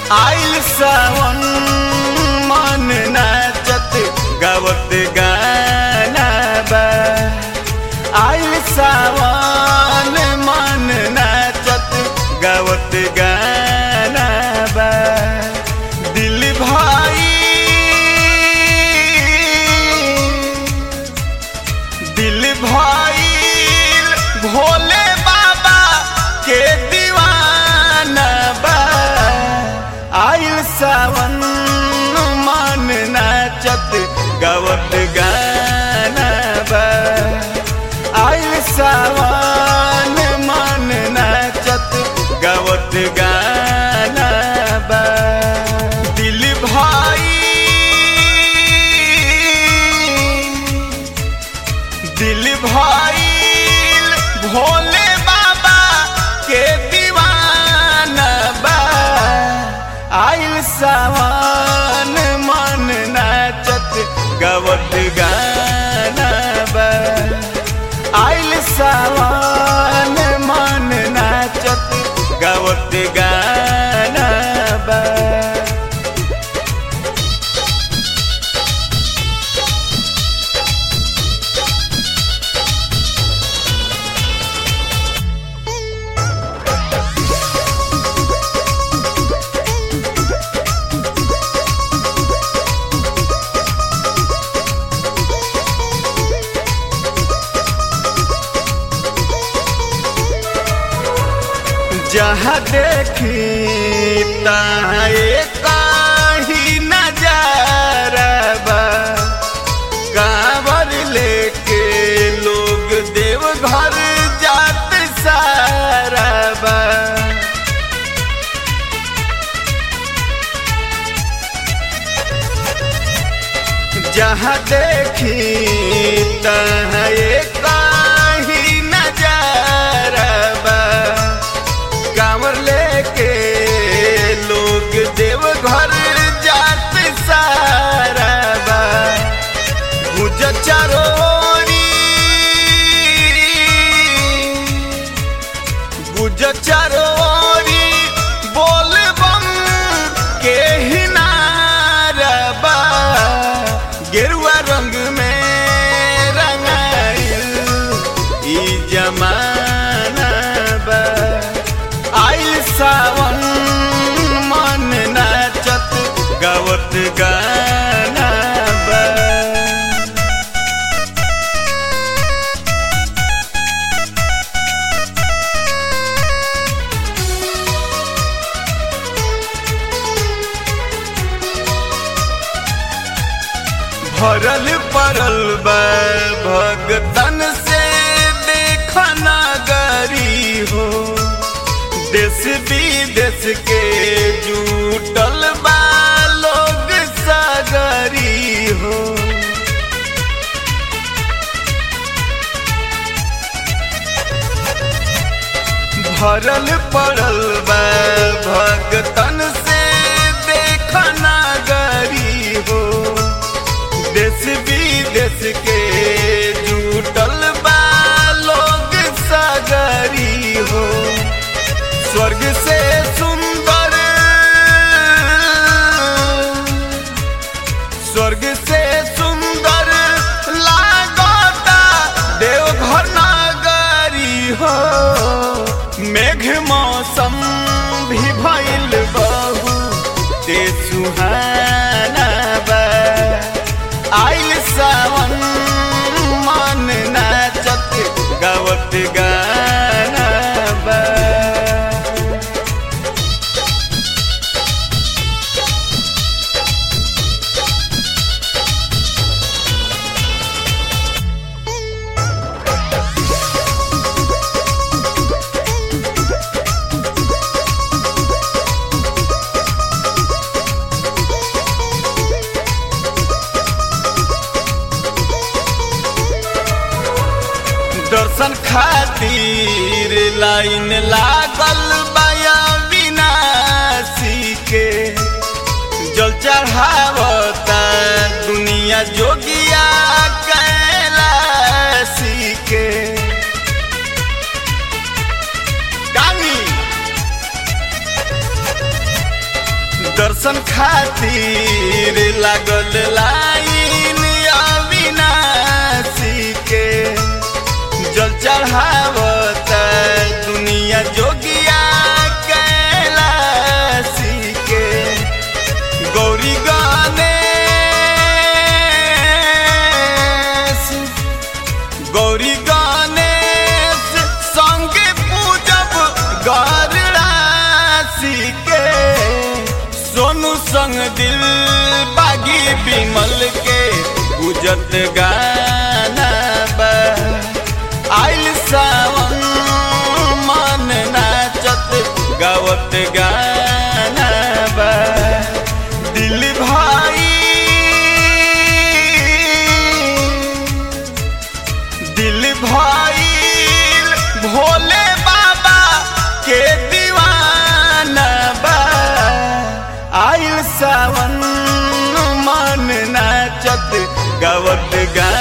आइल सावन मन नाचत गावत गाना बा आइल सावन मन नाचत गावत गाना बा दिल भाई दिल भाई भोले बाबा के दीवाना बा आइल सावन मन नाचत गावत गाना बा आइल सावन मन नाचत गावत गाना बा दिल भाई दिल भाई भोले बाबा के दीवाना बा आइल सावन मन नाचत गवत गाना बा आइल सावन मन नाचत गवत गाना बा जहाँ देखी तहाँ काही नजारा बा कांवर लेके लोग देव घर जात सारा बा जहाँ देखी तहाँ काही नजारा बा कांवर लेके लोग देव घर जात सारा बा गुज चारोरी गुज चारोरी बोल बम के हिनारा बा गेरुआ रंग में रंगाइल ई जमाना बा आइल सावन मन नाचत गावत गाना बा भरल पड़ल बा भगतन से देखना गरी हो देश विदेश के जुटल बा लोग सागरी हो भरल पड़ल बा भगतन से देखना गरी हो देश विदेश के जुटल बा लोग सागरी हो स्वर्ग से सुंदर स्वर्ग से सुंदर लागता देवघर नगरी हो मेघ मौसम भी भइल बहु ते सुहाना बा आइल सावन मन नाचत गावत गाना बा दर्शन खातिर लाइन लागल बाया विनाशी के जल चढ़ावता दुनिया जोगिया कैलाशी के दर्शन खातिर लागल लाइन अविनाशी के जल चढ़ावत दुनिया जोगिया कैलाशी के गौरी गणेश गौरी गणेश संगे पूजब गरराशि के सोनू संग दिल बागी बिमल के गुजत गाना बा आइल सावन मन नाचत गावत गाना बा दिल भाई दिल भाई भोले बाबा के दीवाना बा आइल सावन मन नाचत गावत गा